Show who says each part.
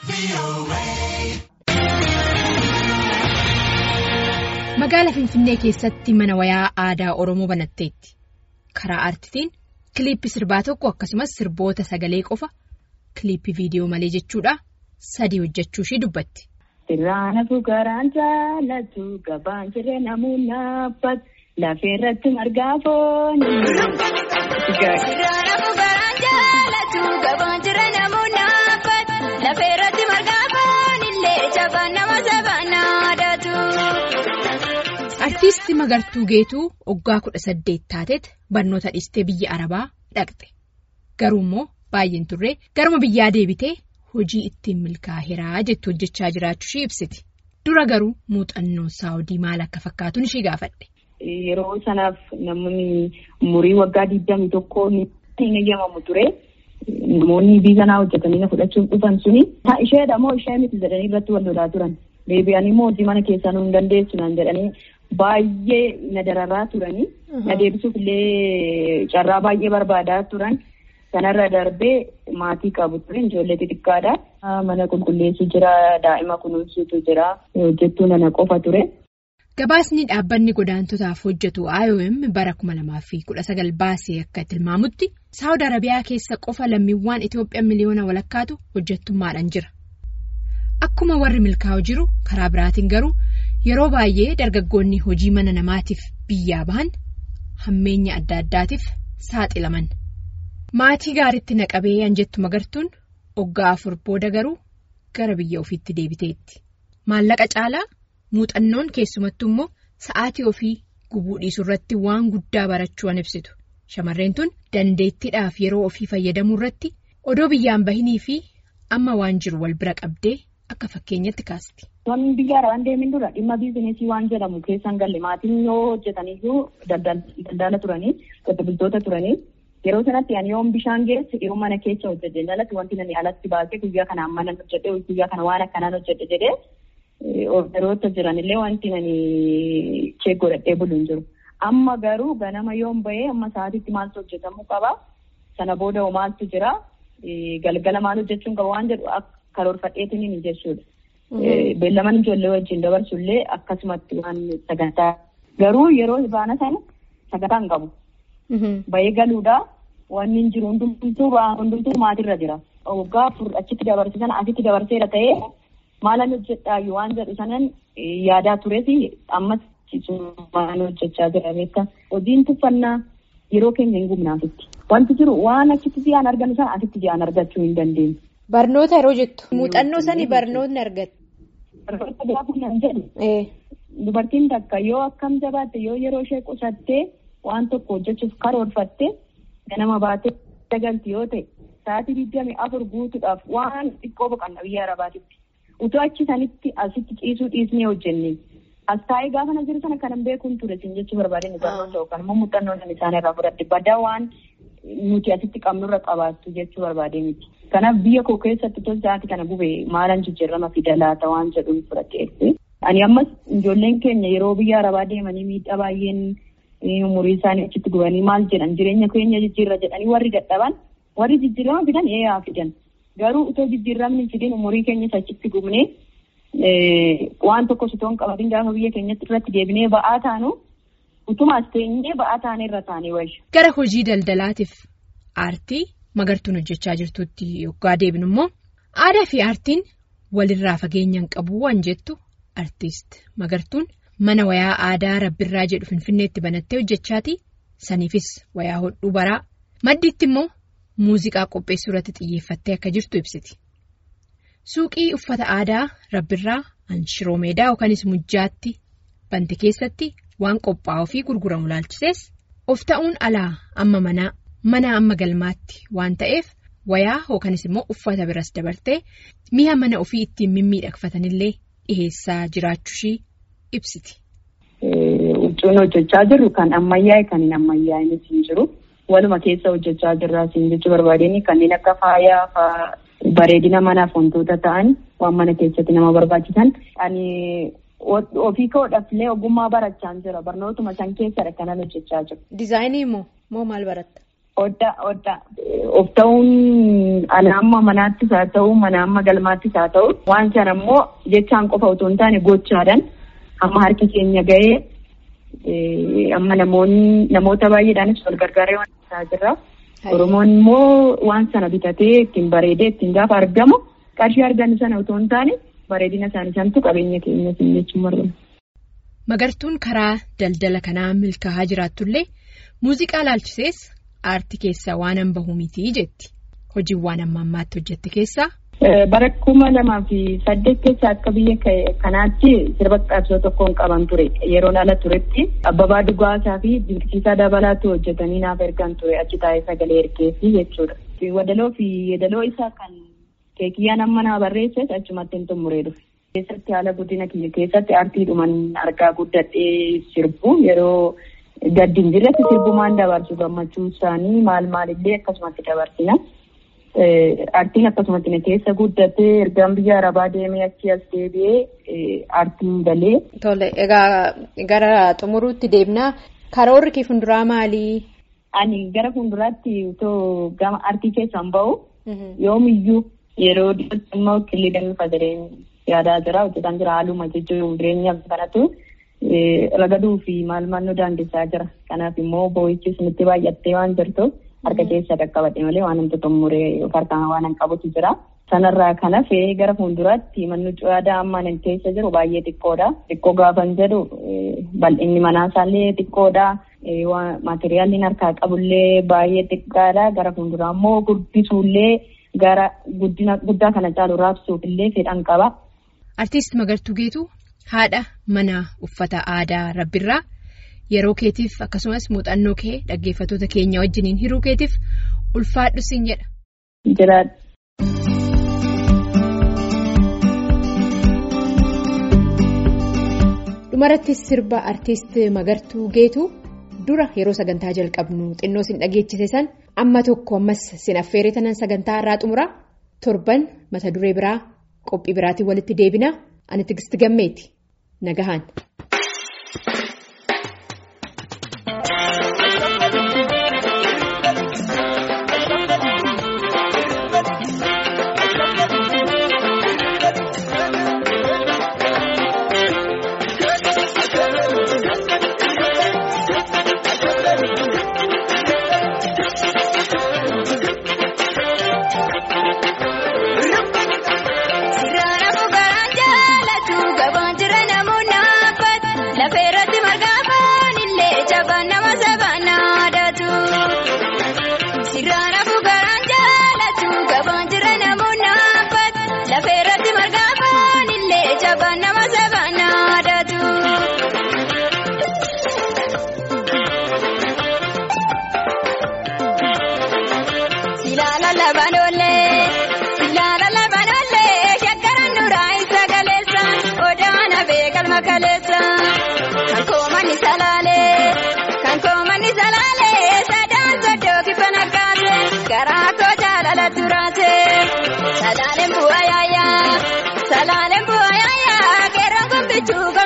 Speaker 1: Magaala Finfinnee keessatti mana wayaa aadaa Oromoo banatteetti. Karaa aartitiin kiliippii sirbaa tokko akkasumas sirboota sagalee qofa kiliippii viidiyoo malee jechuudha sadii hojjechuu ishii dubbatti.
Speaker 2: Sirraana fuukaraan jaalatu gabaan jirre namuun naaffatu lafeerratti margaa fooni. Sirraana fuukaraan jaalatu gabaan jirre namuun naaffatu lafeerratti margaa foonillee jabaan nama sabaan naadatu.
Speaker 1: Artiistii Magartuu Geetuu waggaa kudha saddeet taateet barnoota dhiistee biyya Arabaa dhaqxe. Garuu immoo baay'een turree garuma biyyaa deebitee hojii ittiin milkaa'eeraa jettu hojjechaa jiraachuu ishee ibsiti. Dura garuu muuxannoon saawudii maal akka fakkaatuun ishee gaafadhe.
Speaker 2: Yeroo sanaaf namoonni umurii waggaa digdamii tokkoo hin eeyyamamu ture. Namoonni biyya sanaa hojjetanii na fudhachuuf dhufan suni. Isheedha moo ishee miti jedhanii irratti wal lolaa turan. Deebi'anii moo hojii mana keessaa nu hin dandeessu naan jedhanii baay'ee na dararaa turanii. Na deebisuuf illee carraa baay'ee barbaadaa turan. Kanarra darbee maatii qabu ture ijoollee xixiqqaadha. Mana qulqulleessu jira daa'ima kunuunsuutu jira hojjettuu nana qofa ture.
Speaker 1: Gabaasni dhaabbanni godaantotaaf hojjetu IOM bara 2019 baasee akka tilmaamutti Saawud Arabiyaa keessa qofa lammiiwwan Itoophiyaa miliyoona walakkaatu hojjettummaadhaan jira. Akkuma warri milkaa'u jiru karaa biraatiin garuu yeroo baay'ee dargaggoonni hojii mana namaatiif biyyaa bahan hammeenya adda addaatiif saaxilaman. Maatii gaariitti naqabee anjettu magartuun waggaa afur booda garuu gara biyya ofiitti deebiteetti. Maallaqa caalaa muuxannoon keessumattuu immoo sa'aatii ofii gubuu dhiisuu irratti waan guddaa barachuu ibsitu. Shamarreen tun dandeettiidhaaf yeroo ofii fayyadamuu irratti odoo biyyaan bahinii fi amma waan jiru wal bira qabdee akka fakkeenyatti kaasti.
Speaker 2: Wanni biyya arabaan deemin dura dhimma biizineesii waan jedhamu keessan galle maatiin yoo hojjetaniyyuu daldala turanii qote bultoota turanii. Yeroo sanatti ani yoon bishaan geesse yeroo mana keessa hojjete jalatti wanti nani alatti baasee guyyaa kanaan mana hojjete guyyaa kana waan akkanaan hojjete jedhee orderoota jiranillee wanti nani chee godhadhee bulu hin jiru. Amma garuu ganama yoon bahee amma sa'aatitti maaltu hojjetamuu qaba. Sana booda maaltu jira. Galgala maal hojjechuun qaba waan jedhu karoorfadheetiin hin jechuudha. Beellaman ijoollee wajjin dabarsullee akkasumatti waan sagantaa. Garuu yeroo baana sana sagantaa hin qabu. Bahee galuudha. Wanni hin jiru hundumtuu hundumtuu maatirra jira. Waggaa afur achitti dabarse sana asitti dabarseera ta'ee maalan hojjedhaayyuu waan jedhu sanan yaadaa tureeti ammas waan hojjechaa jira beektaa. Hojiin tuffannaa yeroo keenya hin gubnaafitti. Wanti jiru waan achitti ji'aan argannu sana asitti ji'aan argachuu hin dandeenyu.
Speaker 1: Barnoota yeroo jettu muuxannoo sanii barnootni argatu.
Speaker 2: Barnoota gaafa nan jedhu. Dubartiin takka yoo akkam jabaatte yoo yeroo ishee qusattee. Waan tokko hojjechuuf karoorfatte ganama baatee dagalti yoo ta'e sa'aatii digdami afur guutuudhaaf waan xiqqoo boqonnaa biyya arabaatitti utoo achi sanitti asitti ciisuu dhiisnee hojjenne as taa'ee gaafa na jiru sana kanan beekuun ture sin jechuu barbaadeen barnoota yookaan immoo muuxannoo sana isaan irraa fudhadhe badaa waan nuti asitti qabnurra qabaattu jechuu barbaadee miti. Kanaaf biyya koo keessatti tos sa'aatii kana gube maalan jijjiirama fida laata waan jedhuun fudhadhe. Ani ammas ijoolleen keenya yeroo biyya arabaa deemanii miidhaa baay'een. umurii isaanii achitti gubanii maal jedhan jireenya keenya jijjiirra jedhanii warri dadhaban warri jijjiirama fidan eeyaa fidan garuu utoo jijjiiramni fidin umurii keenyas achitti gubnee waan tokko sitoon qabatin gaafa biyya keenyatti irratti deebinee ba'aa taanu utumaas teenyee ba'aa taanee irra taanee wayya.
Speaker 1: Gara hojii daldalaatiif aartii magartuun hojjechaa jirtutti yoggaa deebinu immoo aadaa fi aartiin walirraa fageenya hin qabu waan jettu aartiist magartuun. Mana wayaa aadaa rabbirraa jedhu finfinneetti banattee hojjechaati. Saniifis wayaa hodhuu baraa. Maddiitti immoo muuziqaa qopheessuu irratti xiyyeeffattee akka jirtu ibsiti. Suuqii uffata aadaa rabbirraa anshiroo meedaa yookanis mujjaatti banti keessatti waan qophaa'uu fi gurguramu laalchisees of ta'uun alaa amma manaa mana amma galmaatti waan ta'eef wayaa yookanis immoo uffata biras dabartee mi'a mana ofii ittiin mimmiidhagfatanillee dhiheessaa jiraachuushii. ibsiti.
Speaker 2: Huccuun hojjechaa jirru kan ammayyaa'e kan hin ammayyaa'inus hin jiru. Waluma keessa hojjechaa jirraa siin jechuu barbaadeen kanneen akka faayaa fa'aa bareedina manaaf wantoota ta'an waan mana keessatti nama barbaachisan. Ani ofii koodhaaf illee ogummaa barachaa jira. Barnootuma san keessadha kanan hojjechaa jiru.
Speaker 1: Dizaayinii moo moo maal baratta?
Speaker 2: Oddaa oddaa of ta'uun anaamma manaattis haa ta'u manaamma galmaattis haa ta'u waan sana immoo jechaan qofa otoo hin taane gochaadhaan amma harki keenya ga'ee amma namoonni namoota baay'eedhaanis wal gargaaree waan isaa jirra. Oromoon immoo waan sana bitatee ittiin bareedee ittiin gaafa argamu qarshii argannu sana otoo hin taane bareedina isaanii santu qabeenya keenya jechuun barbaada.
Speaker 1: Magartuun karaa daldala kanaa milkaa'aa jiraatullee muuziqaa laalchisees aartii keessaa waan an bahu miti jetti. Hojiiwwan amma ammaatti hojjette keessaa.
Speaker 2: Bara kuma lamaa fi saddeet keessa akka biyya kanaatti sirba qabsoo tokkoon qaban ture yeroon ala turetti abbabaa dhugaasaa fi dinqisiisaa dabalaatu hojjetanii naaf ergan ture achi taa'ee sagalee ergeessi jechuudha. Wadaloo fi yeedaloo isaa kan keekiyyaan amma naa barreesses achumatti hin xumuree dhufe. Keessatti haala guddina kiyya keessatti aartiidhuman argaa guddadhee sirbu yeroo gaddi hin jirretti sirbumaan dabarsu gammachuu isaanii maal maalillee akkasumatti dabarsina. Aartiin akkasumatti na keessa guddatee ergaan biyya arabaa deemee achi as deebi'ee aartiin galee.
Speaker 1: Tole egaa gara xumuruutti deemnaa karoorri kee fuulduraa maalii?
Speaker 2: Ani gara fuulduraatti otoo gama aartii keessaan bahu yoomiyyuu yeroo dhiyootti immoo qillee damee fadareen yaadaa jira hojjetaan jira haaluma jechuun jireenya kanatu ragaduu fi maal maal nu daangessaa jira kanaaf immoo boo'ichis nutti baay'attee waan jirtuuf harka keessa qaqqabadhe malee waan namatti xumuree harkaan waan hin qabutu jira. Sanarraa kan hafe gara fuulduraatti manni cuwaadaa amma nan keessa jiru baay'ee xiqqoodha. Xiqqoo gaafan jedhu bal'inni manaasaallee xiqqoodha. Maateriyaalli harkaa qabullee baay'ee xiqqaadha. Gara fuulduraa immoo guddisuullee gara guddina guddaa kana caalu raabsuuf illee fedhan qaba.
Speaker 1: Artiist Magartuu Geetuu haadha mana uffata aadaa Rabbirraa yeroo keetiif akkasumas muuxannoo kee dhaggeeffattoota keenya wajjiniin hiruu keetiif ulfaadhu siin jedha.
Speaker 2: Jiraadha.
Speaker 1: Dhumarratti sirba artiist Magartuu Geetuu dura yeroo sagantaa jalqabnu xinnoo sin dhageechise san amma tokko ammas sin affeeree tanan sagantaa irraa xumura torban mata duree biraa qophii biraatiin walitti deebina ani tigisti gammeeti nagahaan.
Speaker 3: Kan koomanni salaalee kan koomanni salaalee sadaan soddoo kibba naggaate garaa koo jaalala turaate salaaleen bu'aa yaayyaa salaaleen bu'aa yaayyaa keeraan kun bichuu